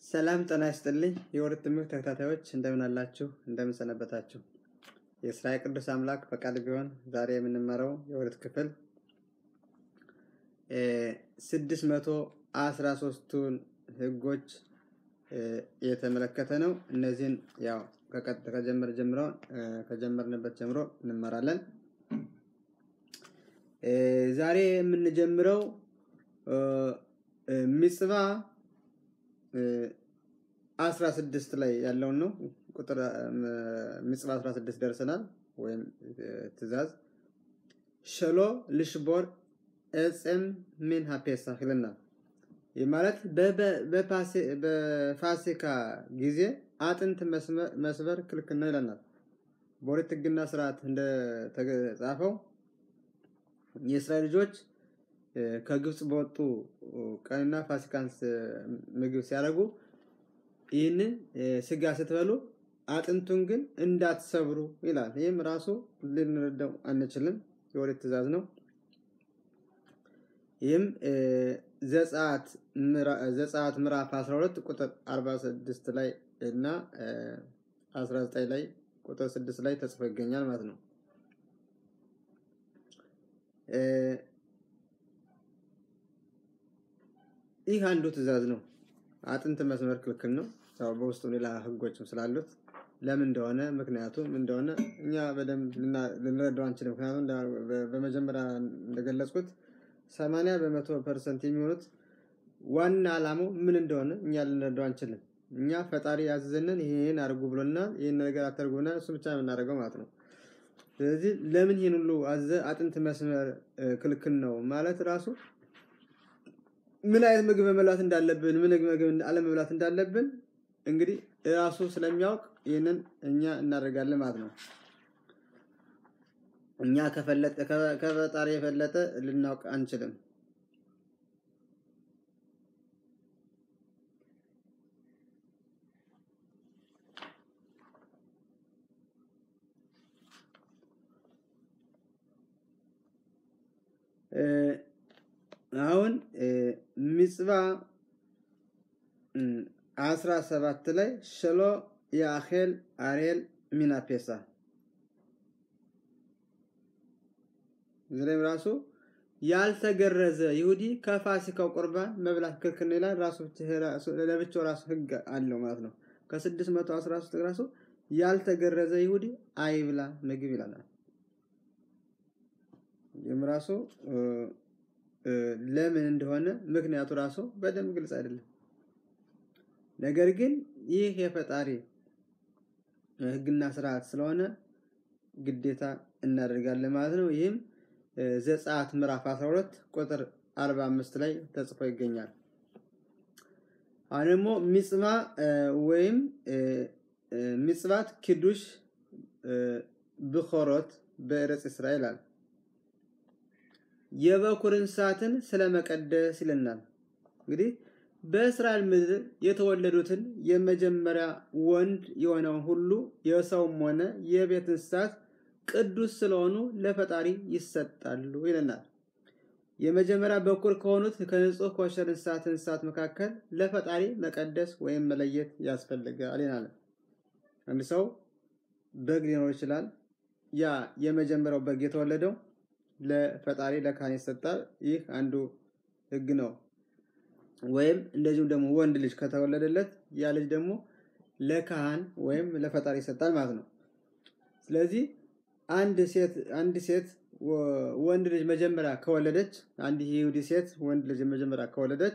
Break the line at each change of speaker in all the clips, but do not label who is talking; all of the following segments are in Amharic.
ሰላም ጤና ይስጥልኝ የወርድ ትምህርት ተከታታዮች እንደምን አላችሁ? እንደምን ሰነበታችሁ? የእስራኤል ቅዱስ አምላክ ፈቃድ ቢሆን ዛሬ የምንመረው የወርድ ክፍል ስድስት መቶ አስራ ሶስቱን ህጎች የተመለከተ ነው። እነዚህን ያው ከጀመር ጀምሮ ከጀመርንበት ጀምሮ እንመራለን። ዛሬ የምንጀምረው ሚጽባ አስራ ስድስት ላይ ያለውን ነው። ቁጥር ሚጽባ አስራ ስድስት ደርሰናል። ወይም ትእዛዝ ሸሎ ልሽቦር እፅም ምን ሀፔሳህ ይለናል። ይህ ማለት በፋሲካ ጊዜ አጥንት መስበር ክልክል ነው ይለናል። በኦሪት ሕግና ስርዓት እንደተጻፈው የእስራኤል ልጆች ከግብፅ በወጡ ቀንና ፋሲካን ምግብ ሲያደርጉ ይህንን ስጋ ስትበሉ አጥንቱን ግን እንዳትሰብሩ ይላል። ይህም ራሱ ልንረዳው አንችልም። የኦሪት ትእዛዝ ነው። ይህም ዘጸአት ምዕራፍ 12 ቁጥር 46 ላይ እና 19 ላይ ቁጥር 6 ላይ ተጽፎ ይገኛል ማለት ነው። ይህ አንዱ ትእዛዝ ነው። አጥንት መስመር ክልክል ነው። ያው በውስጡ ሌላ ህጎችም ስላሉት ለምን እንደሆነ ምክንያቱም እንደሆነ እኛ በደንብ ልንረዳው አንችልም። ምክንያቱም በመጀመሪያ እንደገለጽኩት ሰማንያ በመቶ ፐርሰንት የሚሆኑት ዋና ዓላማው ምን እንደሆነ እኛ ልንረዳው አንችልም። እኛ ፈጣሪ ያዘዘንን ይህን አድርጉ ብሎናል፣ ይህን ነገር አተርጉና እሱ ብቻ የምናደርገው ማለት ነው። ስለዚህ ለምን ይህን ሁሉ አዘ አጥንት መስመር ክልክል ነው ማለት ራሱ ምን አይነት ምግብ መብላት እንዳለብን ምን ምግብ አለመብላት እንዳለብን እንግዲህ ራሱ ስለሚያውቅ ይህንን እኛ እናደርጋለን ማለት ነው። እኛ ከፈጣሪ የፈለጠ ልናውቅ አንችልም። አሁን ሚጽባ አስራ ሰባት ላይ ሸሎ የአኼል አሬል ሚናፔሳ እዚህ ላይም ራሱ ያልተገረዘ ይሁዲ ከፋሲካው ቁርባን መብላት ክልክል ይላል። ራሱ ለብቻው ራሱ ህግ አለው ማለት ነው። ከስድስት መቶ አስራ ሶስት ራሱ ያልተገረዘ ይሁዲ አይብላ ምግብ ይላል። ይህም ራሱ ለምን እንደሆነ ምክንያቱ ራሱ በደንብ ግልጽ አይደለም። ነገር ግን ይህ የፈጣሪ ህግና ስርዓት ስለሆነ ግዴታ እናደርጋለን ማለት ነው። ይህም ዘጸአት ምዕራፍ 12 ቁጥር 45 ላይ ተጽፎ ይገኛል። አሁን ደግሞ ሚጽማ ወይም ሚጽባት ኪዱሽ ብኮሮት በእረጽ እስራኤል አለ የበኩር እንስሳትን ስለመቀደስ ይለናል። እንግዲህ በእስራኤል ምድር የተወለዱትን የመጀመሪያ ወንድ የሆነውን ሁሉ የሰውም ሆነ የቤት እንስሳት ቅዱስ ስለሆኑ ለፈጣሪ ይሰጣሉ ይለናል። የመጀመሪያ በኩር ከሆኑት ከንጹህ ኮሸር እንስሳት እንስሳት መካከል ለፈጣሪ መቀደስ ወይም መለየት ያስፈልጋል ይላል። አንድ ሰው በግ ሊኖር ይችላል። ያ የመጀመሪያው በግ የተወለደው ለፈጣሪ ለካህን ይሰጣል። ይህ አንዱ ህግ ነው። ወይም እንደዚሁም ደግሞ ወንድ ልጅ ከተወለደለት ያ ልጅ ደግሞ ለካህን ወይም ለፈጣሪ ይሰጣል ማለት ነው። ስለዚህ አንድ ሴት አንድ ሴት ወንድ ልጅ መጀመሪያ ከወለደች አንድ ይሁዲ ሴት ወንድ ልጅ መጀመሪያ ከወለደች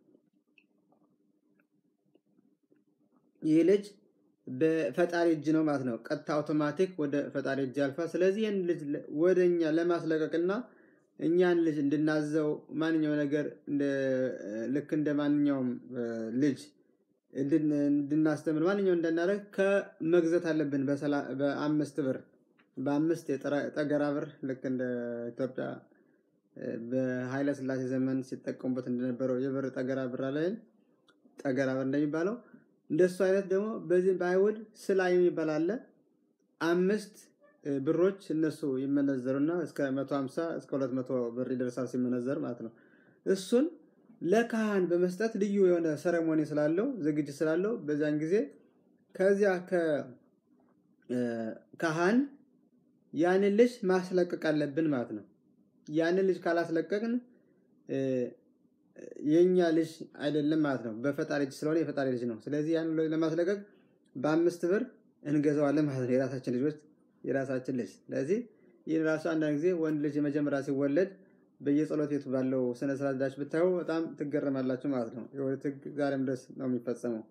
ይህ ልጅ በፈጣሪ እጅ ነው ማለት ነው። ቀጥታ አውቶማቲክ ወደ ፈጣሪ እጅ ያልፋል። ስለዚህ ይህን ልጅ ወደ እኛ ለማስለቀቅና እኛን ልጅ እንድናዘው ማንኛው ነገር ልክ እንደ ማንኛውም ልጅ እንድናስተምር ማንኛው እንዳናደርግ ከመግዘት አለብን። በአምስት ብር በአምስት የጠገራ ብር ልክ እንደ ኢትዮጵያ በኃይለ ሥላሴ ዘመን ሲጠቀሙበት እንደነበረው የብር ጠገራ ብር ላይ ጠገራ ብር እንደሚባለው እንደሱ አይነት ደግሞ በዚህ በአይሁድ ስላ የሚባል አለ። አምስት ብሮች እነሱ ይመነዘሩና እስከ 150 እስከ 200 ብር ይደርሳል ሲመነዘር ማለት ነው። እሱን ለካህን በመስጠት ልዩ የሆነ ሰረሞኒ ስላለው ዝግጅት ስላለው በዛን ጊዜ ከዚያ ከካህን ያንን ልጅ ማስለቀቅ አለብን ማለት ነው። ያንን ልጅ ካላስለቀቅን የኛ ልጅ አይደለም ማለት ነው። በፈጣሪ ልጅ ስለሆነ የፈጣሪ ልጅ ነው። ስለዚህ ያን ለማስለቀቅ በአምስት ብር እንገዛዋለን ማለት ነው። የራሳችን ልጆች የራሳችን ልጅ። ስለዚህ ይህን ራሱ አንዳንድ ጊዜ ወንድ ልጅ የመጀመሪያ ሲወለድ በየጸሎት ቤቱ ባለው ስነ ስርዓት ዳች ብታዩ በጣም ትገረማላችሁ ማለት ነው። የወሊድ ሕግ ዛሬም ድረስ ነው የሚፈጸመው።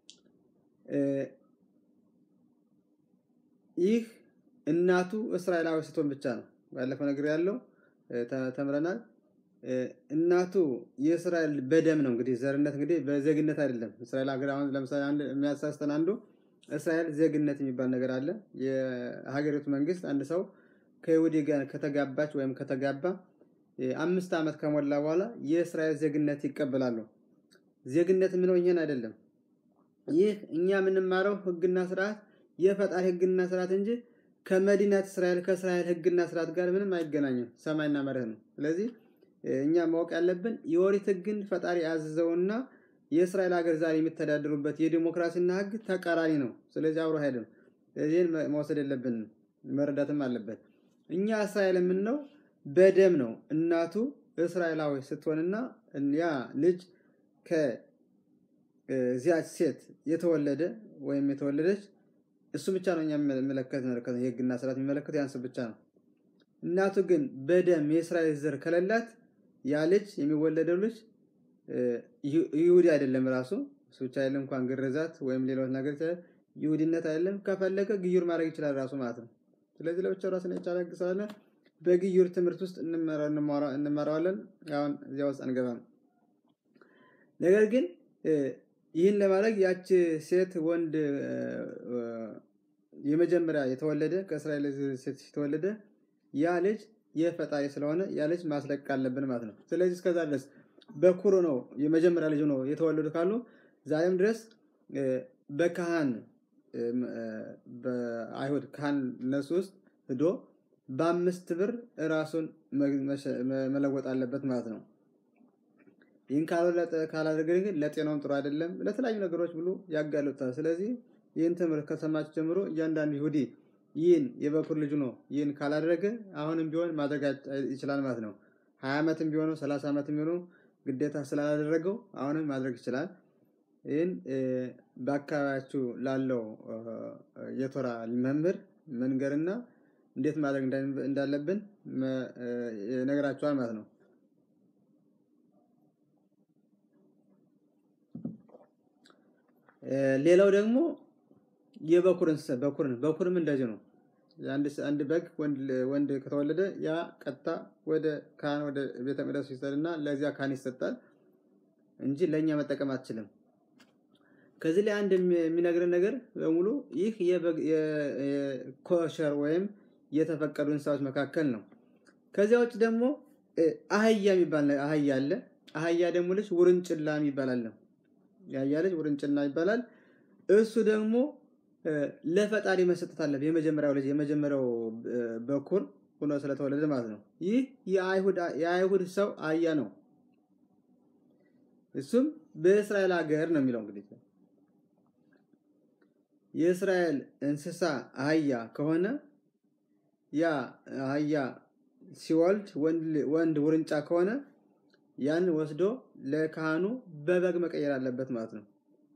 ይህ እናቱ እስራኤላዊ ስትሆን ብቻ ነው። ባለፈው ነገር ያለው ተምረናል። እናቱ የእስራኤል በደም ነው። እንግዲህ ዘርነት እንግዲህ በዜግነት አይደለም። እስራኤል ሀገር አሁን ለምሳሌ አንድ የሚያሳስተን አንዱ እስራኤል ዜግነት የሚባል ነገር አለ። የሀገሪቱ መንግስት አንድ ሰው ከይሁዲ ጋር ከተጋባች ወይም ከተጋባ አምስት ዓመት ከሞላ በኋላ የእስራኤል ዜግነት ይቀበላሉ። ዜግነት የምለው ይህን አይደለም። ይህ እኛ የምንማረው ህግና ስርዓት የፈጣሪ ህግና ስርዓት እንጂ ከመዲናት እስራኤል ከእስራኤል ህግና ስርዓት ጋር ምንም አይገናኝም። ሰማይና መርህ ነው። ስለዚህ እኛ ማወቅ ያለብን የኦሪት ህግን ፈጣሪ ያዘዘውና የእስራኤል ሀገር ዛሬ የሚተዳደሩበት የዲሞክራሲና ህግ ተቃራኒ ነው። ስለዚህ አብሮ አይሄድም። ይህን መውሰድ የለብንም መረዳትም አለበት። እኛ እስራኤል የምንለው በደም ነው። እናቱ እስራኤላዊ ስትሆንና ያ ልጅ ከዚያች ሴት የተወለደ ወይም የተወለደች እሱ ብቻ ነው እኛ የሚመለከት መለከት የህግና ስርዓት የሚመለከት ያንስ ብቻ ነው። እናቱ ግን በደም የእስራኤል ዘር ከሌላት ያ ልጅ የሚወለደው ልጅ ይሁዲ አይደለም። ራሱ እሱ ብቻ አይደለም እንኳን ግርዛት ወይም ሌሎች ነገር ይሁዲነት አይደለም። ከፈለገ ግዩር ማድረግ ይችላል ራሱ ማለት ነው። ስለዚህ ለብቻው ራሱን የቻለ ህግ ስላለ በግዩር ትምህርት ውስጥ እንመራዋለን። አሁን እዚያ ውስጥ አንገባም። ነገር ግን ይህን ለማድረግ ያች ሴት ወንድ የመጀመሪያ የተወለደ ከእስራኤል ሴት የተወለደ ያ ልጅ የፈጣሪ ስለሆነ ያ ልጅ ማስለቀቅ አለብን ማለት ነው። ስለዚህ እስከዛ ድረስ በኩሩ ነው የመጀመሪያ ልጅ ነው የተወለዱ ካሉ ዛሬም ድረስ በካህን በአይሁድ ካህን እነሱ ውስጥ ሂዶ በአምስት ብር ራሱን መለወጥ አለበት ማለት ነው። ይህን ካላደረገ ግን ለጤናውም ጥሩ አይደለም፣ ለተለያዩ ነገሮች ብሎ ያጋልጣል። ስለዚህ ይህን ትምህርት ከሰማችሁ ጀምሮ እያንዳንዱ ይሁዲ ይህን የበኩር ልጁ ነው ይህን ካላደረገ አሁንም ቢሆን ማድረግ ይችላል ማለት ነው። ሀያ ዓመትም ቢሆነው ሰላሳ ዓመትም ቢሆነው ግዴታ ስላላደረገው አሁንም ማድረግ ይችላል። ይህን በአካባቢያችሁ ላለው የቶራ መምህር መንገርና እንዴት ማድረግ እንዳለብን ነገራችኋል ማለት ነው። ሌላው ደግሞ የበኩር እንስሳ በኩርን በኩርም እንደዚህ ነው። አንድ በግ ወንድ ከተወለደ ያ ቀጥታ ወደ ካህን ወደ ቤተ መቅደሱ ይሰጥና ለዚያ ካህን ይሰጣል እንጂ ለእኛ መጠቀም አትችልም። ከዚህ ላይ አንድ የሚነግረን ነገር በሙሉ ይህ የኮሸር ወይም የተፈቀዱ እንስሳዎች መካከል ነው። ከዚያ ውጭ ደግሞ አህያ የሚባል አህያ አለ። አህያ ደግሞ ልጅ ውርንጭላ የሚባል አለ። የአህያ ልጅ ውርንጭላ ይባላል። እሱ ደግሞ ለፈጣሪ መሰጠት አለበት። የመጀመሪያው ልጅ የመጀመሪያው በኩር ሆኖ ስለተወለደ ማለት ነው። ይህ የአይሁድ ሰው አህያ ነው። እሱም በእስራኤል ሀገር ነው የሚለው እንግዲህ የእስራኤል እንስሳ አህያ ከሆነ ያ አህያ ሲወልድ ወንድ ውርንጫ ከሆነ ያን ወስዶ ለካህኑ በበግ መቀየር አለበት ማለት ነው።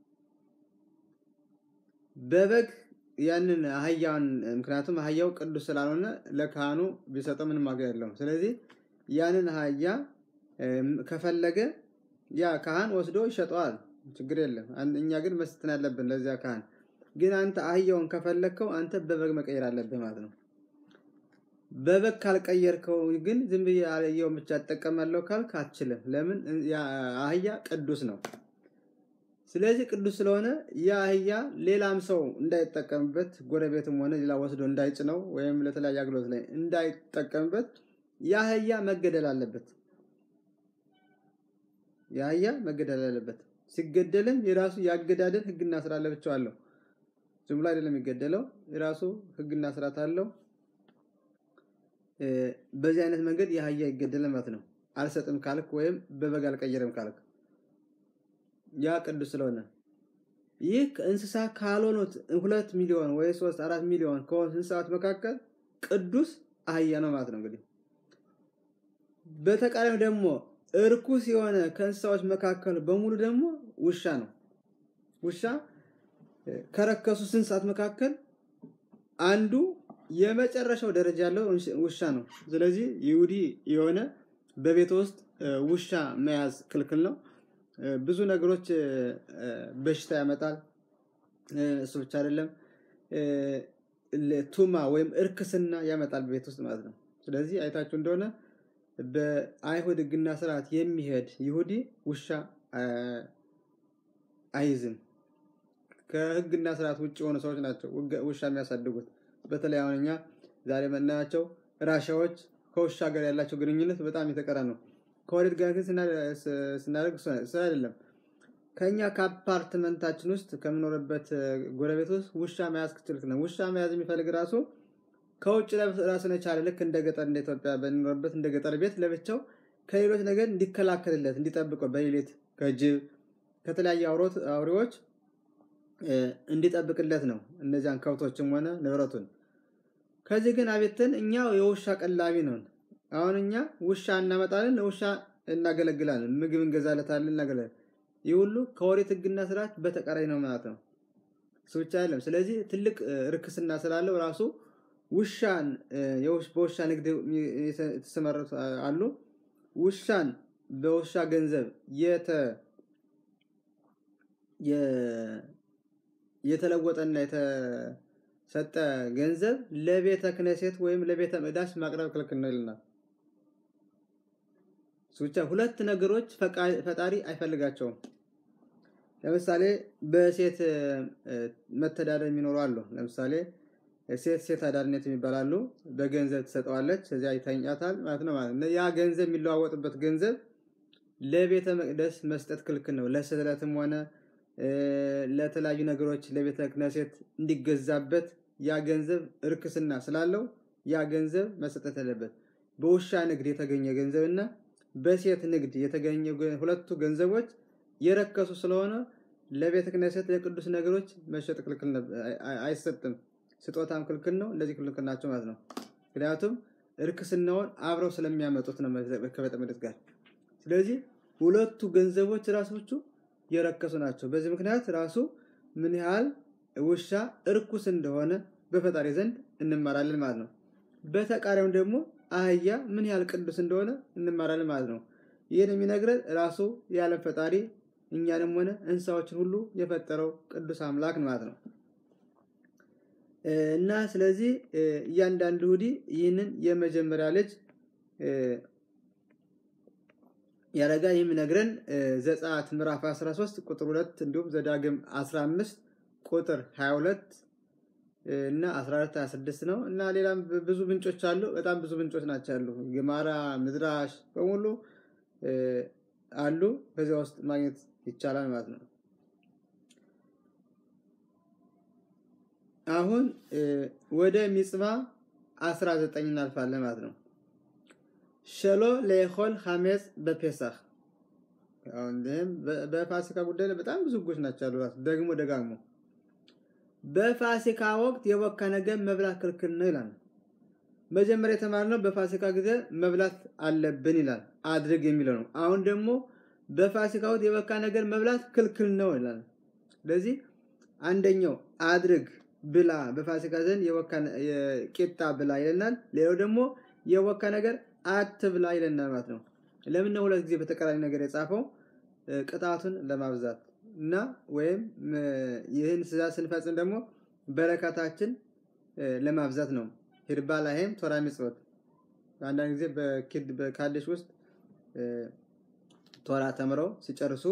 በበግ ያንን አህያውን ምክንያቱም አህያው ቅዱስ ስላልሆነ ለካህኑ ቢሰጠው ምንም ዋጋ የለውም። ስለዚህ ያንን አህያ ከፈለገ ያ ካህን ወስዶ ይሸጠዋል፣ ችግር የለም። እኛ ግን መስጠትን ያለብን ለዚያ ካህን። ግን አንተ አህያውን ከፈለግከው አንተ በበግ መቀየር አለብህ ማለት ነው። በበግ ካልቀየርከው ግን ዝም ብዬ አህያውን ብቻ እጠቀማለሁ ካልክ አትችልም። ለምን? አህያ ቅዱስ ነው። ስለዚህ ቅዱስ ስለሆነ ያ አህያ ሌላም ሰው እንዳይጠቀምበት ጎረቤትም ሆነ ሌላ ወስዶ እንዳይጭነው ወይም ለተለያየ አገልግሎት ላይ እንዳይጠቀምበት ያ አህያ መገደል አለበት። ያ አህያ መገደል አለበት። ሲገደልም የራሱ ያገዳደል ሕግና ስርዓት ለብቻው አለው። ዝም ብሎ አይደለም የሚገደለው፣ የራሱ ሕግና ስርዓት አለው። በዚህ አይነት መንገድ የአህያ ይገደል ማለት ነው። አልሰጥም ካልክ ወይም በበግ አልቀየርም ካልክ ያ ቅዱስ ስለሆነ ይህ እንስሳ ካልሆኑት ሁለት ሚሊዮን ወይ ሶስት አራት ሚሊዮን ከሆኑ እንስሳት መካከል ቅዱስ አህያ ነው ማለት ነው። እንግዲህ በተቃራኒው ደግሞ እርኩስ የሆነ ከእንስሳዎች መካከል በሙሉ ደግሞ ውሻ ነው። ውሻ ከረከሱ እንስሳት መካከል አንዱ የመጨረሻው ደረጃ ያለው ውሻ ነው። ስለዚህ ይሁዲ የሆነ በቤት ውስጥ ውሻ መያዝ ክልክል ነው። ብዙ ነገሮች በሽታ ያመጣል። እሱ ብቻ አይደለም፣ ቱማ ወይም እርክስና ያመጣል በቤት ውስጥ ማለት ነው። ስለዚህ አይታችሁ እንደሆነ በአይሁድ ሕግና ስርዓት የሚሄድ ይሁዲ ውሻ አይዝም። ከሕግና ስርዓት ውጭ የሆኑ ሰዎች ናቸው ውሻ የሚያሳድጉት። በተለይ አሁን እኛ ዛሬ የምናያቸው ራሻዎች ከውሻ ጋር ያላቸው ግንኙነት በጣም የተቀረ ነው። ከወሊድ ጋር ግን ስናደርግ እሱ አይደለም። ከኛ ከአፓርትመንታችን ውስጥ ከምኖርበት ጎረቤት ውስጥ ውሻ መያዝ ክችልክ ነው። ውሻ መያዝ የሚፈልግ ራሱ ከውጭ ራሱን የቻለ ልክ እንደ ገጠር እንደ ኢትዮጵያ በሚኖርበት እንደ ገጠር ቤት ለብቻው ከሌሎች ነገር እንዲከላከልለት እንዲጠብቀው በሌሊት ከጅብ ከተለያዩ አውሬዎች እንዲጠብቅለት ነው። እነዚያን ከብቶችም ሆነ ንብረቱን። ከዚህ ግን አቤትን እኛ የውሻ ቀላቢ ነን። አሁን እኛ ውሻ እናመጣለን፣ ውሻ እናገለግላለን፣ ምግብ እንገዛለታለን፣ እናገለግላለን። ይህ ሁሉ ከኦሪት ሕግና ስርዓት በተቃራኒ ነው ማለት ነው። እሱ ብቻ አይደለም። ስለዚህ ትልቅ ርክስና ስላለው ራሱ ውሻን በውሻ ንግድ የተሰማሩት አሉ። ውሻን በውሻ ገንዘብ የተለወጠና የተሰጠ ገንዘብ ለቤተ ክነሴት ወይም ለቤተ መቅደስ ማቅረብ ክልክል ነው ይልናል። ብቻ ሁለት ነገሮች ፈጣሪ አይፈልጋቸውም። ለምሳሌ በሴት መተዳደር የሚኖሩ አሉ። ለምሳሌ ሴት ሴት አዳሪነት የሚባላሉ በገንዘብ ትሰጠዋለች፣ እዚያ ይተኛታል ማለት ነው። ማለት ያ ገንዘብ የሚለዋወጥበት ገንዘብ ለቤተ መቅደስ መስጠት ክልክል ነው። ለስዕለትም ሆነ ለተለያዩ ነገሮች ለቤተ ክህነት እንዲገዛበት ያ ገንዘብ እርክስና ስላለው ያ ገንዘብ መሰጠት ያለበት። በውሻ ንግድ የተገኘ ገንዘብ እና በሴት ንግድ የተገኘ ሁለቱ ገንዘቦች የረከሱ ስለሆነ ለቤተ ክህነት ለቅዱስ ነገሮች መሸጥ ክልክል አይሰጥም። ስጦታም ክልክል ነው። እንደዚህ ክልክል ናቸው ማለት ነው። ምክንያቱም እርክስናውን አብረው ስለሚያመጡት ነው ከቤተ መቅደስ ጋር። ስለዚህ ሁለቱ ገንዘቦች ራሶቹ የረከሱ ናቸው። በዚህ ምክንያት ራሱ ምን ያህል ውሻ እርኩስ እንደሆነ በፈጣሪ ዘንድ እንማራለን ማለት ነው። በተቃራኒው ደግሞ አህያ ምን ያህል ቅዱስ እንደሆነ እንማራለን ማለት ነው። ይህን የሚነግረን ራሱ የዓለም ፈጣሪ እኛንም ሆነ እንስሳዎችን ሁሉ የፈጠረው ቅዱስ አምላክ ማለት ነው። እና ስለዚህ እያንዳንዱ ይሁዲ ይህንን የመጀመሪያ ልጅ ያረጋ የሚነግረን ዘጸአት ምዕራፍ 13 ቁጥር 2 እንዲሁም ዘዳግም 15 ቁጥር 22 እና 14 26 ነው። እና ሌላም ብዙ ምንጮች አሉ። በጣም ብዙ ምንጮች ናቸው ያሉ ግማራ፣ ምድራሽ በሙሉ አሉ። በዚያ ውስጥ ማግኘት ይቻላል ማለት ነው። አሁን ወደ ሚጽባ 19 እናልፋለን ማለት ነው። ሸሎ ለይኮል ሐሜፅ በፔሳህ በፋሲካ ጉዳይ ላይ በጣም ብዙ ህጎች ናቸው ያሉ። ራሱ ደግሞ ደጋግሞ በፋሲካ ወቅት የቦካ ነገር መብላት ክልክል ነው ይላል። መጀመሪያ የተማርነው በፋሲካ ጊዜ መብላት አለብን ይላል፣ አድርግ የሚለው ነው። አሁን ደግሞ በፋሲካ ወቅት የቦካ ነገር መብላት ክልክል ነው ይላል። ስለዚህ አንደኛው አድርግ ብላ፣ በፋሲካ ዘንድ ቂጣ ብላ ይለናል። ሌላው ደግሞ የቦካ ነገር አትብላ ይለናል ማለት ነው። ለምን ሁለት ጊዜ በተቃራኒ ነገር የጻፈው? ቅጣቱን ለማብዛት እና ወይም ይህን ትእዛዝ ስንፈጽም ደግሞ በረከታችን ለማብዛት ነው። ሂርባ ላይም ቶራ ሚጽወት አንዳንድ ጊዜ በካድሽ ውስጥ ቶራ ተምረው ሲጨርሱ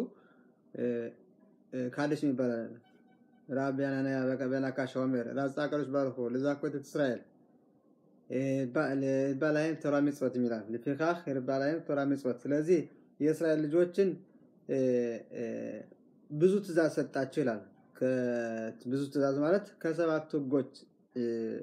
ካድሽ ይባላል። ራቢያናና በናካ ሸዋሜር ራጻ ቀሮች ባርኮ ለዛኮት እስራኤል ባላይም ቶራ ሚጽወት የሚላል ለፊካህ ባላይም ቶራ ሚጽወት። ስለዚህ የእስራኤል ልጆችን ብዙ ትእዛዝ ሰጣቸው ይላል። ብዙ ትእዛዝ ማለት ከሰባቱ ህጎች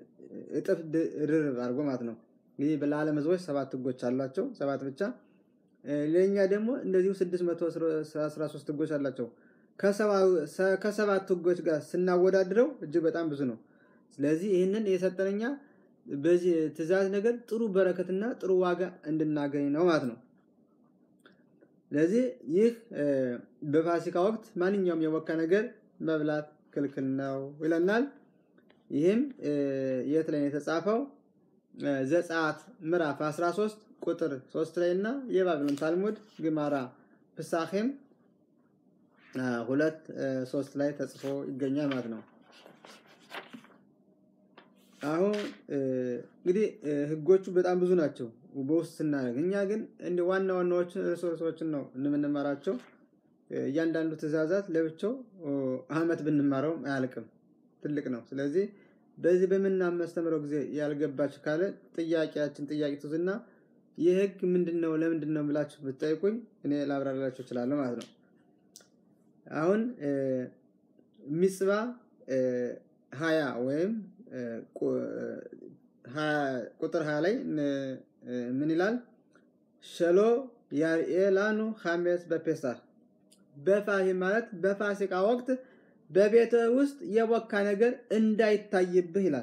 እጥፍ ድርብ አድርጎ ማለት ነው። እንግዲህ ለዓለም ህዝቦች ሰባት ህጎች አሏቸው፣ ሰባት ብቻ። ለእኛ ደግሞ እንደዚሁ 613 ህጎች አላቸው። ከሰባት ህጎች ጋር ስናወዳድረው እጅግ በጣም ብዙ ነው። ስለዚህ ይህንን የሰጠነኛ በዚህ ትእዛዝ ነገር ጥሩ በረከትና ጥሩ ዋጋ እንድናገኝ ነው ማለት ነው። ስለዚህ ይህ በፋሲካ ወቅት ማንኛውም የወካ ነገር መብላት ክልክል ነው ይለናል። ይህም የት ላይ የተጻፈው? ዘጸአት ምዕራፍ 13 ቁጥር 3 ላይ እና የባቢሎን ታልሙድ ግማራ ፍሳኼም ሁለት ሶስት ላይ ተጽፎ ይገኛል ማለት ነው። አሁን እንግዲህ ህጎቹ በጣም ብዙ ናቸው በውስጥ ስናደርግ፣ እኛ ግን እንደ ዋና ዋናዎችን ርዕሶችን ነው የምንማራቸው። እያንዳንዱ ትእዛዛት ለብቻው አመት ብንማረውም አያልቅም፣ ትልቅ ነው። ስለዚህ በዚህ በምናስተምረው ጊዜ ያልገባችሁ ካለ ጥያቄያችን ጥያቄ ትዙና ይህ ህግ ምንድን ነው ለምንድን ነው ብላችሁ ብትጠይቁኝ እኔ ላብራራላችሁ እችላለሁ ማለት ነው። አሁን ሚጽባ ሀያ ወይም ቁጥር ሀያ ላይ ምን ይላል? ሸሎ ያርኤላኑ ሐሜስ በፔሳህ በፋሂ ማለት በፋሲካ ወቅት በቤተ ውስጥ የቦካ ነገር እንዳይታይብህ ይላል።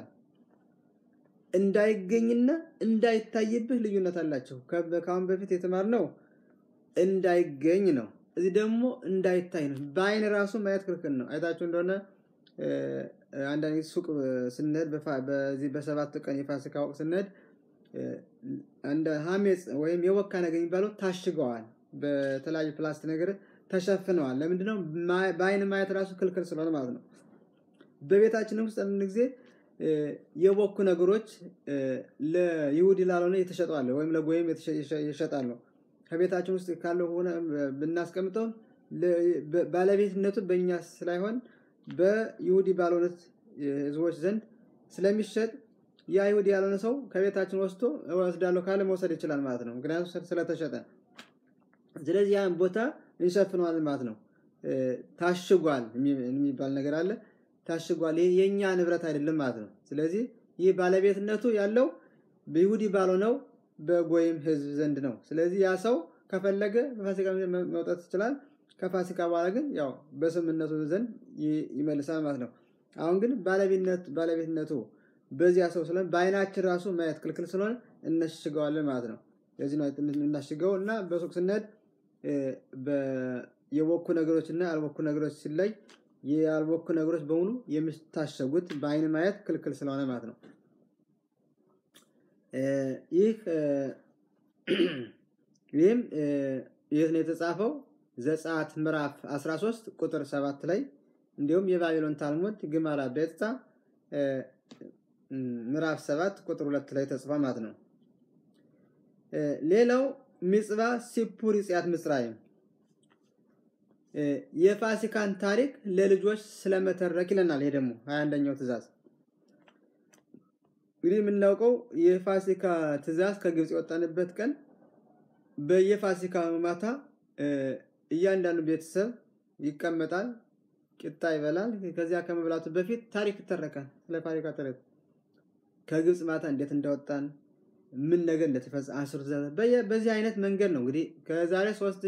እንዳይገኝና እንዳይታይብህ ልዩነት አላቸው። ከአሁን በፊት የተማርነው እንዳይገኝ ነው። እዚህ ደግሞ እንዳይታይ ነው። በአይን ራሱ ማየት ክልክል ነው። አይታችሁ እንደሆነ አንዳንድ ሱቅ ስንሄድ በዚህ በሰባት ቀን የፋሲካ ወቅት ስንሄድ እንደ ሀሜፅ ወይም የወካ ነገር የሚባለው ታሽገዋል። በተለያዩ ፕላስቲክ ነገር ተሸፍነዋል። ለምንድነው? በአይን ማየት ራሱ ክልክል ስለሆነ ማለት ነው። በቤታችን ውስጥ አንድ ጊዜ የቦኩ ነገሮች ለይሁዲ ላልሆነ የተሸጠዋለ ወይም ለጎይም ይሸጣሉ። ከቤታችን ውስጥ ካለው ሆነ ብናስቀምጠው ባለቤትነቱ በእኛ ስላይሆን በይሁዲ ባልሆኑት ህዝቦች ዘንድ ስለሚሸጥ ያ ይሁዲ ያልሆነ ሰው ከቤታችን ወስዶ እወስዳለሁ ካለ መውሰድ ይችላል ማለት ነው። ምክንያቱም ስለተሸጠ። ስለዚህ ያን ቦታ እንሸፍነዋለን ማለት ነው። ታሽጓል የሚባል ነገር አለ። ታሽጓል የእኛ ንብረት አይደለም ማለት ነው። ስለዚህ ይህ ባለቤትነቱ ያለው በይሁዲ ባልሆነው በጎይም ህዝብ ዘንድ ነው። ስለዚህ ያ ሰው ከፈለገ በፋሲካ መውጣት ይችላል። ከፋሲካ በኋላ ግን ያው በስምነቱ ዘንድ ይመልሳል ማለት ነው። አሁን ግን ባለቤትነቱ በዚያ ሰው ስለሆነ በአይናችን ራሱ ማየት ክልክል ስለሆነ እናሽገዋለን ማለት ነው። ለዚህ ነው የምናሽገው እና በሱቅ ስንሄድ የቦኩ ነገሮች እና ያልቦኩ ነገሮች ሲለይ ያልቦኩ ነገሮች በሙሉ የሚታሸጉት በአይን ማየት ክልክል ስለሆነ ማለት ነው። ይህ ይህም የት ነው የተጻፈው? ዘጸአት ምዕራፍ 13 ቁጥር 7 ላይ እንዲሁም የባቢሎን ታልሙድ ግማራ ቤትታ ምዕራፍ 7 ቁጥር 2 ላይ ተጽፏል ማለት ነው። ሌላው ሚጽባ ሲፑር ይጽያት ምጽራይም የፋሲካን ታሪክ ለልጆች ስለመተረክ ይለናል። ይሄ ደግሞ 21ኛው ትእዛዝ እንግዲህ የምናውቀው የፋሲካ ትእዛዝ ከግብፅ የወጣንበት ቀን በየፋሲካ ማታ እያንዳንዱ ቤተሰብ ይቀመጣል፣ ቂጣ ይበላል። ከዚያ ከመብላቱ በፊት ታሪክ ይተረካል። ስለ ፋሲካ ታሪክ ከግብፅ ማታ እንዴት እንደወጣን ምን ነገር እንደተፈጸመ አስሩ ትእዛዛት በዚህ አይነት መንገድ ነው እንግዲህ ከዛሬ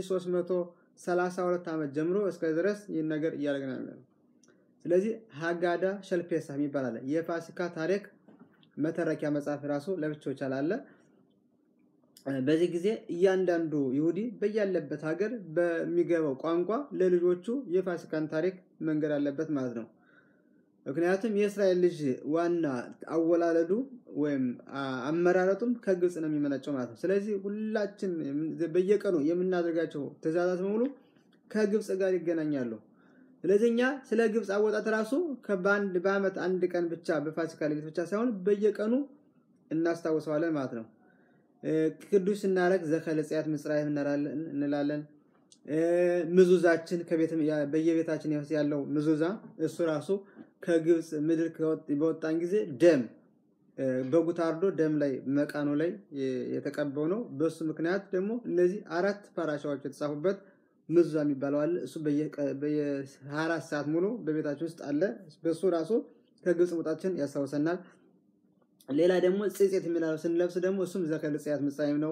3332 ዓመት ጀምሮ እስከ ድረስ ይህን ነገር እያደረግን ያለ ነው። ስለዚህ ሀጋዳ ሸልፔሳ የሚባል አለ። የፋሲካ ታሪክ መተረኪያ መጽሐፍ ራሱ ለብቻው ይቻላል። በዚህ ጊዜ እያንዳንዱ ይሁዲ በያለበት ሀገር በሚገባው ቋንቋ ለልጆቹ የፋሲካን ታሪክ መንገድ አለበት ማለት ነው። ምክንያቱም የእስራኤል ልጅ ዋና አወላለዱ ወይም አመራረጡም ከግብፅ ነው የሚመነጨው ማለት ነው። ስለዚህ ሁላችን በየቀኑ የምናደርጋቸው ትእዛዛት በሙሉ ከግብፅ ጋር ይገናኛሉ። ስለዚህ እኛ ስለ ግብፅ አወጣት ራሱ በአንድ በአመት አንድ ቀን ብቻ በፋሲካ ሌሊት ብቻ ሳይሆን በየቀኑ እናስታውሰዋለን ማለት ነው። ቅዱስ ስናረግ ዘከለጽያት ምጽራይም እንላለን። ምዙዛችን በየቤታችን ያለው ምዙዛ እሱ ራሱ ከግብፅ ምድር በወጣን ጊዜ ደም በጉ ታርዶ ደም ላይ መቃኖ ላይ የተቀበው ነው። በሱ ምክንያት ደግሞ እነዚህ አራት ፓራሻዎች የተጻፉበት ምዙዛ የሚባለው አለ። እሱ በየ24 ሰዓት ሙሉ በቤታችን ውስጥ አለ። በሱ ራሱ ከግብፅ መውጣችን ያስታውሰናል። ሌላ ደግሞ ጽጼት የሚላለው ስንለብስ ደግሞ እሱም ዘከልጽያት ምጻይም ነው።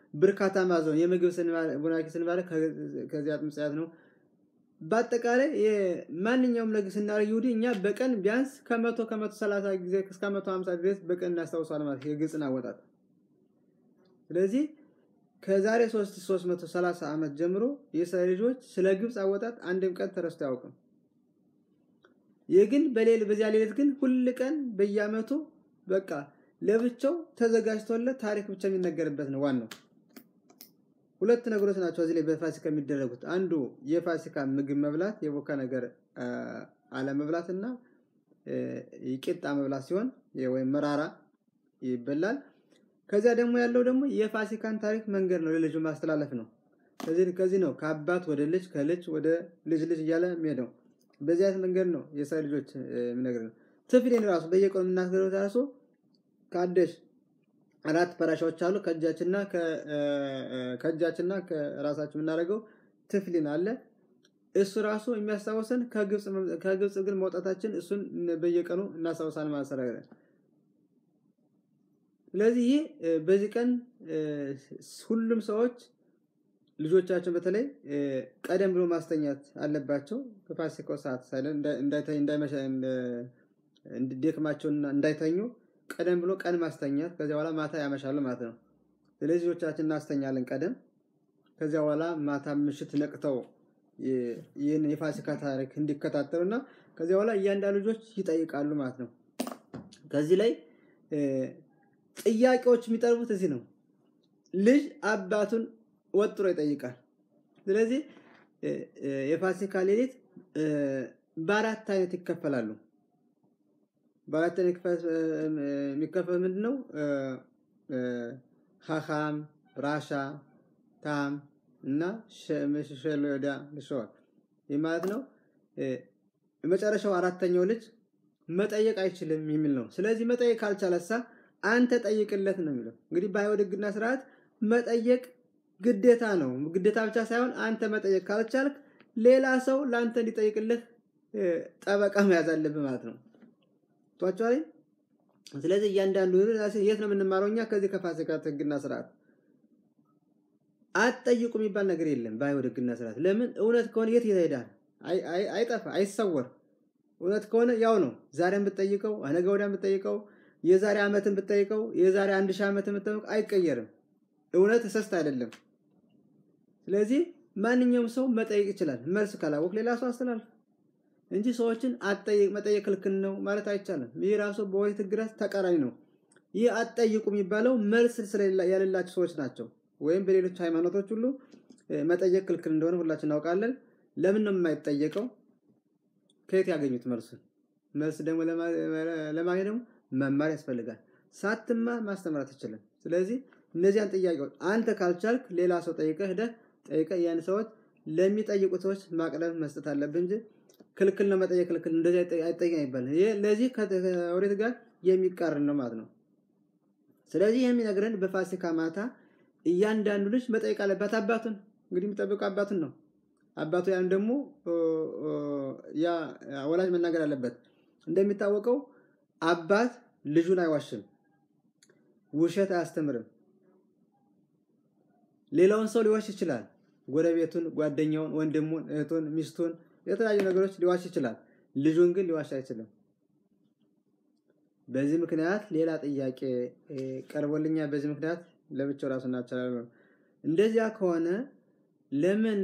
ብርካታ ማዘው የምግብ ቡናኪ ስንባለ ከዚያ ምጽያት ነው። በአጠቃላይ ማንኛውም ነገር ስናደርግ ይሁዲ እኛ በቀን ቢያንስ ከመቶ ከመቶ ሰላሳ ጊዜ እስከ መቶ ሀምሳ ድረስ በቀን እናስታውሳል ማለት የግብፅን አወጣጥ። ስለዚህ ከዛሬ 330 ዓመት ጀምሮ የእስራኤል ልጆች ስለ ግብፅ አወጣጥ አንድም ቀን ተረስቶ አያውቅም። ይህ ግን በሌል በዚያ ሌሊት ግን ሁል ቀን በየዓመቱ በቃ ለብቻው ተዘጋጅቶለት ታሪክ ብቻ የሚነገርበት ነው ዋናው። ሁለት ነገሮች ናቸው እዚህ ላይ በፋሲካ የሚደረጉት። አንዱ የፋሲካ ምግብ መብላት የቦካ ነገር አለመብላት እና ቂጣ መብላት ሲሆን ወይም መራራ ይበላል። ከዚያ ደግሞ ያለው ደግሞ የፋሲካን ታሪክ መንገድ ነው፣ ለልጁ ማስተላለፍ ነው። ከዚህ ነው ከአባት ወደ ልጅ ከልጅ ወደ ልጅ ልጅ እያለ የሚሄደው። በዚህ አይነት መንገድ ነው የእስራኤል ልጆች የሚነግር ነው። ትፍሌን ራሱ በየቀኑ የምናስገረው ራሱ ከአደሽ አራት ፐራሻዎች አሉ። ከእጃችንና ከእጃችንና ከራሳችን የምናደርገው ትፍሊን አለ። እሱ ራሱ የሚያስታውሰን ከግብፅ ግን መውጣታችን እሱን በየቀኑ እናስታውሳለን ማለት ነው። ስለዚህ ይህ በዚህ ቀን ሁሉም ሰዎች ልጆቻቸውን በተለይ ቀደም ብሎ ማስተኛት አለባቸው። በፋሲካው ሰዓት እንዲደክማቸውና እንዳይተኙ ቀደም ብሎ ቀን ማስተኛት፣ ከዚያ በኋላ ማታ ያመሻሉ ማለት ነው። ስለዚህ ልጆቻችን እናስተኛለን ቀደም። ከዚያ በኋላ ማታ ምሽት ነቅተው ይህን የፋሲካ ታሪክ እንዲከታተሉና ከዚያ በኋላ እያንዳንዱ ልጆች ይጠይቃሉ ማለት ነው። ከዚህ ላይ ጥያቄዎች የሚጠርቡት እዚህ ነው። ልጅ አባቱን ወጥሮ ይጠይቃል። ስለዚህ የፋሲካ ሌሊት በአራት አይነት ይከፈላሉ። በአራት አይነት የሚከፈል ምንድን ነው? ሀካም፣ ራሻ፣ ታም እና ሸሎዳ ልሸዋል። ይህ ማለት ነው የመጨረሻው አራተኛው ልጅ መጠየቅ አይችልም የሚል ነው። ስለዚህ መጠየቅ ካልቻለሳ አንተ ጠይቅለት ነው የሚለው። እንግዲህ በአይሁድ ሕግና ስርዓት መጠየቅ ግዴታ ነው። ግዴታ ብቻ ሳይሆን አንተ መጠየቅ ካልቻልክ ሌላ ሰው ለአንተ እንዲጠይቅልህ ጠበቃ መያዝ አለብህ ማለት ነው። ቷቸዋል። ስለዚህ እያንዳንዱ የት ነው የምንማረው እኛ? ከዚህ ከፋሲካ ሕግና ስርዓት አትጠይቁ የሚባል ነገር የለም በአይሁድ ሕግና ስርዓት። ለምን? እውነት ከሆነ የት ይሄዳል? አይጠፋ፣ አይሰወር። እውነት ከሆነ ያው ነው። ዛሬም ብትጠይቀው፣ ነገ ወዲያም ብትጠይቀው፣ የዛሬ ዓመትን ብትጠይቀው፣ የዛሬ አንድ ሺህ ዓመትን ብትጠይቀው አይቀየርም። እውነት እሰስት አይደለም። ስለዚህ ማንኛውም ሰው መጠየቅ ይችላል። መልስ ካላወቅ ሌላ ሰው አስተላልፍ እንጂ ሰዎችን አትጠይቅ መጠየቅ ክልክል ነው ማለት አይቻልም። ይህ ራሱ በኦሪት ሕግ ተቃራኒ ነው። ይህ አትጠይቁ የሚባለው መልስ ያሌላቸው ሰዎች ናቸው። ወይም በሌሎች ሃይማኖቶች ሁሉ መጠየቅ ክልክል እንደሆነ ሁላችን እናውቃለን። ለምን ነው የማይጠየቀው? ከየት ያገኙት መልሱን? መልስ ደግሞ ለማግኘት ደግሞ መማር ያስፈልጋል። ሳትማር ማስተማር አትችልም። ስለዚህ እነዚያን ጥያቄዎች አንተ ካልቻልክ ሌላ ሰው ጠይቀህ ሄደህ ጠይቀህ ያን ሰዎች ለሚጠይቁት ሰዎች ማቅረብ መስጠት አለብህ እንጂ ክልክል ነው መጠየቅ ክልክል እንደዚህ አይጠየቅም አይባልም። ይሄ ለዚህ ከኦሪት ጋር የሚቃረን ነው ማለት ነው። ስለዚህ የሚነግረን በፋሲካ ማታ እያንዳንዱ ልጅ መጠየቅ አለበት አባቱን። እንግዲህ የሚጠብቀው አባቱን ነው። አባቱ ያን ደግሞ ያ ወላጅ መናገር አለበት። እንደሚታወቀው አባት ልጁን አይዋሽም፣ ውሸት አያስተምርም። ሌላውን ሰው ሊዋሽ ይችላል። ጎረቤቱን፣ ጓደኛውን፣ ወንድሙን፣ እህቱን፣ ሚስቱን የተለያዩ ነገሮች ሊዋሽ ይችላል። ልጁን ግን ሊዋሽ አይችልም። በዚህ ምክንያት ሌላ ጥያቄ ቀርቦልኛል። በዚህ ምክንያት ለብቻው ራሱን አቻላል። እንደዚያ ከሆነ ለምን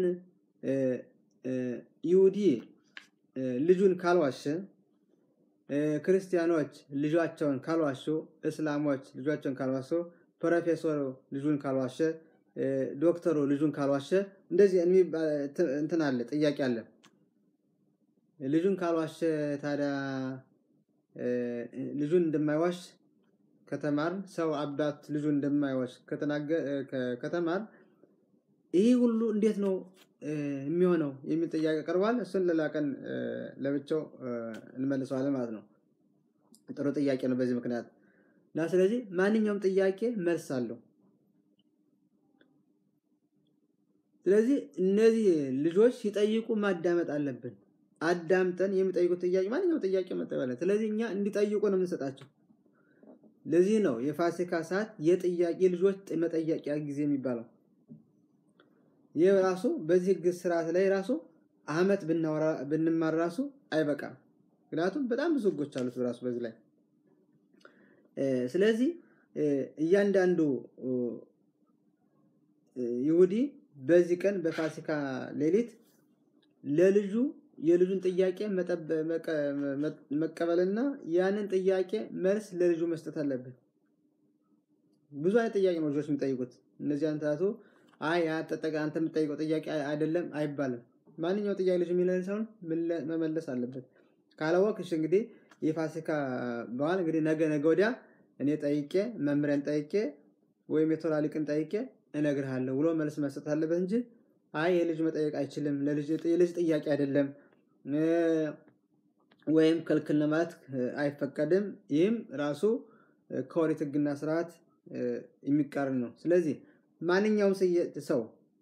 ይሁዲ ልጁን ካልዋሸ፣ ክርስቲያኖች ልጇቸውን ካልዋሹ፣ እስላሞች ልጇቸውን ካልዋሹ፣ ፕሮፌሰሩ ልጁን ካልዋሸ፣ ዶክተሩ ልጁን ካልዋሸ፣ እንደዚህ እንትን አለ ጥያቄ አለ። ልጁን ካልዋሸ ታዲያ ልጁን እንደማይዋሽ ከተማር ሰው አባት ልጁን እንደማይዋሽ ከተማር ይህ ሁሉ እንዴት ነው የሚሆነው የሚል ጥያቄ ቀርቧል። እሱን ሌላ ቀን ለብቻው እንመልሰዋለን ማለት ነው። ጥሩ ጥያቄ ነው በዚህ ምክንያት እና ስለዚህ ማንኛውም ጥያቄ መልስ አለው። ስለዚህ እነዚህ ልጆች ሲጠይቁ ማዳመጥ አለብን። አዳምጠን የሚጠይቁት ጥያቄ ማንኛውም ጥያቄ መጠበለ ስለዚህ እኛ እንዲጠይቁ ነው የምንሰጣቸው። ለዚህ ነው የፋሲካ ሰዓት የጥያቄ ልጆች መጠየቂያ ጊዜ የሚባለው። ይህ ራሱ በዚህ ህግ ስርዓት ላይ ራሱ አመት ብንማር ራሱ አይበቃም። ምክንያቱም በጣም ብዙ ህጎች አሉት ራሱ በዚህ ላይ። ስለዚህ እያንዳንዱ ይሁዲ በዚህ ቀን በፋሲካ ሌሊት ለልጁ የልጁን ጥያቄ መቀበልና ያንን ጥያቄ መልስ ለልጁ መስጠት አለበት። ብዙ አይነት ጥያቄ ነው ልጆች የሚጠይቁት። እነዚህ አንታቱ አይ አንተ የምጠይቀው ጥያቄ አይደለም አይባልም። ማንኛው ጥያቄ ልጅ የሚመልሰውን መመለስ አለበት። ካላወቅሽ እንግዲህ የፋሲካ በዓል እንግዲህ ነገ ነገ ወዲያ እኔ ጠይቄ መምሪያን ጠይቄ ወይም የቶራ ሊቅን ጠይቄ እነግርሃለሁ ብሎ መልስ መስጠት አለበት እንጂ አይ የልጅ መጠየቅ አይችልም፣ የልጅ ጥያቄ አይደለም ወይም ክልክል ነው ማለት አይፈቀድም። ይህም ራሱ ከኦሪት ህግና ስርዓት የሚቃረን ነው። ስለዚህ ማንኛውም ሰው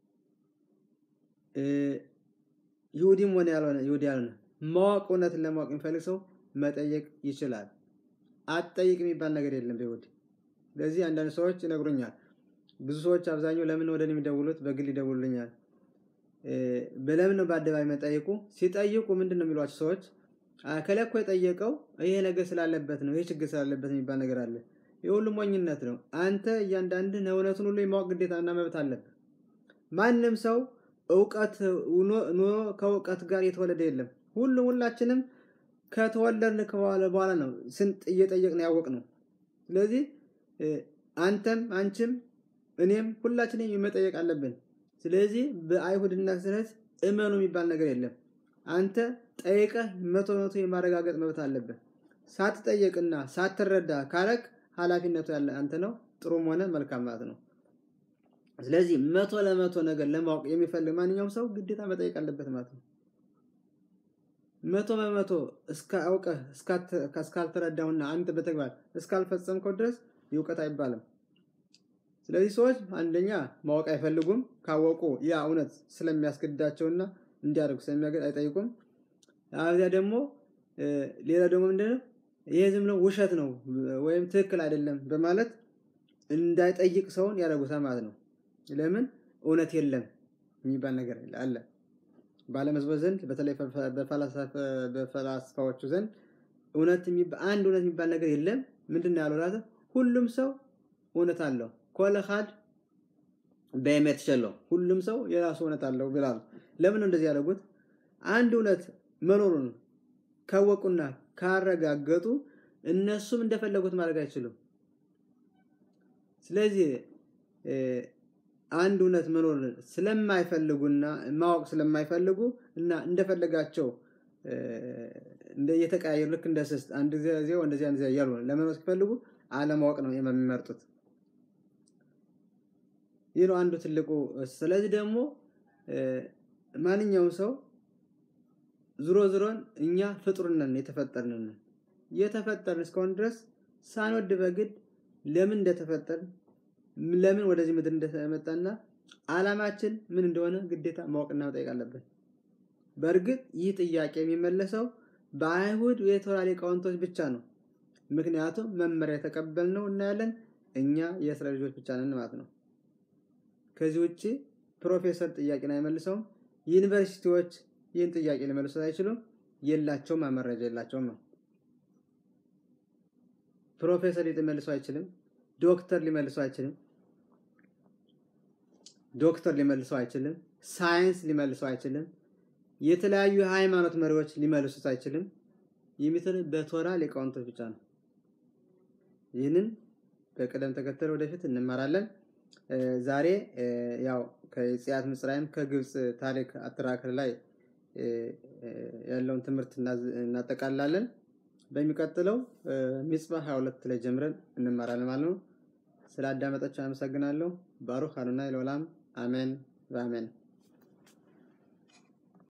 ይሁዲም ሆነ ያልሆነ ይሁዲ ያልሆነ ማወቅ እውነትን ለማወቅ የሚፈልግ ሰው መጠየቅ ይችላል። አትጠይቅ የሚባል ነገር የለም በይሁዲ። ስለዚህ አንዳንድ ሰዎች ይነግሩኛል። ብዙ ሰዎች አብዛኛው ለምን ወደ እኔ የሚደውሉት በግል ይደውሉልኛል። በለምን ነው በአደባባይ መጠየቁ? ሲጠይቁ ምንድን ነው የሚሏቸው ሰዎች ከላይ እኮ የጠየቀው ይሄ ነገር ስላለበት ነው፣ ይሄ ችግር ስላለበት የሚባል ነገር አለ። የሁሉ ሞኝነት ነው። አንተ እያንዳንድህ እውነቱን ሁሉ የማወቅ ግዴታና መብት አለብህ። ማንም ሰው እውቀት ኑሮ ከእውቀት ጋር የተወለደ የለም። ሁሉም ሁላችንም ከተወለድን በኋላ ነው ስንት እየጠየቅን ያወቅ ነው። ስለዚህ አንተም አንቺም እኔም ሁላችንም መጠየቅ አለብን። ስለዚህ በአይሁድና ስነት እመኑ የሚባል ነገር የለም። አንተ ጠይቀህ መቶ መቶ የማረጋገጥ መብት አለብህ። ሳትጠየቅና ሳትረዳ ካረክ ኃላፊነቱ ያለ አንተ ነው። ጥሩም ሆነ መልካም ማለት ነው። ስለዚህ መቶ ለመቶ ነገር ለማወቅ የሚፈልግ ማንኛውም ሰው ግዴታ መጠየቅ አለበት ማለት ነው። መቶ በመቶ እስካውቀህ እስካልተረዳሁና አንተ በተግባር እስካልፈጸምከው ድረስ እውቀት አይባልም። ስለዚህ ሰዎች አንደኛ ማወቅ አይፈልጉም። ካወቁ ያ እውነት ስለሚያስገድዳቸውና እንዲያደርጉ ስለሚያገድ አይጠይቁም። አብዚያ ደግሞ ሌላ ደግሞ ምንድነው ይሄ ዝም ብሎ ውሸት ነው ወይም ትክክል አይደለም በማለት እንዳይጠይቅ ሰውን ያደርጉታል ማለት ነው። ለምን እውነት የለም የሚባል ነገር አለ። በዓለም ሕዝቦች ዘንድ በተለይ በፈላስፋዎቹ ዘንድ እውነት አንድ እውነት የሚባል ነገር የለም። ምንድን ነው ያለው ራሱ ሁሉም ሰው እውነት አለው። ኮለ ኻድ በኤሜት ሸለው ሁሉም ሰው የራሱ እውነት አለው ብላሉ። ለምን ነው እንደዚህ ያደረጉት? አንድ እውነት መኖሩን ካወቁና ካረጋገጡ እነሱም እንደፈለጉት ማድረግ አይችሉም። ስለዚህ አንድ እውነት መኖር ስለማይፈልጉና ማወቅ ስለማይፈልጉ እና እንደፈለጋቸው እየተቀያየሩ ልክ እንደ ስስት አንድ ጊዜ እንደዚህ አንድ ጊዜ እያሉ ለመኖር ሲፈልጉ አለማወቅ ነው የሚመርጡት። ይህ ነው አንዱ ትልቁ። ስለዚህ ደግሞ ማንኛውም ሰው ዝሮ ዝሮን እኛ ፍጡርነን የተፈጠርንን የተፈጠርን እስከሆን ድረስ ሳንወድ በግድ ለምን እንደተፈጠርን ለምን ወደዚህ ምድር እንደመጣና አላማችን ምን እንደሆነ ግዴታ ማወቅና መጠየቅ አለብን። በእርግጥ ይህ ጥያቄ የሚመለሰው በአይሁድ የቶራ ሊቃውንቶች ብቻ ነው። ምክንያቱም መመሪያ የተቀበልነው እናያለን እኛ የእስራኤል ልጆች ብቻ ነን ማለት ነው። ከዚህ ውጭ ፕሮፌሰር ጥያቄን አይመልሰውም። ዩኒቨርሲቲዎች ይህን ጥያቄ ሊመልሱት አይችሉም። የላቸውም፣ መረጃ የላቸውም ነው። ፕሮፌሰር ሊመልሰው አይችልም። ዶክተር ሊመልሰው አይችልም። ዶክተር ሊመልሰው አይችልም። ሳይንስ ሊመልሰው አይችልም። የተለያዩ የሃይማኖት መሪዎች ሊመልሱት አይችልም። የሚትል በቶራ ሊቃውንቶች ብቻ ነው። ይህንን በቅደም ተከተል ወደፊት እንማራለን። ዛሬ ያው ከጽያት ምጽራይም ከግብፅ ታሪክ አጠራክር ላይ ያለውን ትምህርት እናጠቃላለን። በሚቀጥለው ሚጽባ 22 ላይ ጀምረን እንማራለን ማለት ነው። ስለ አዳመጣችሁ አመሰግናለሁ። ባሩክ አሉና ለወላም አሜን በአሜን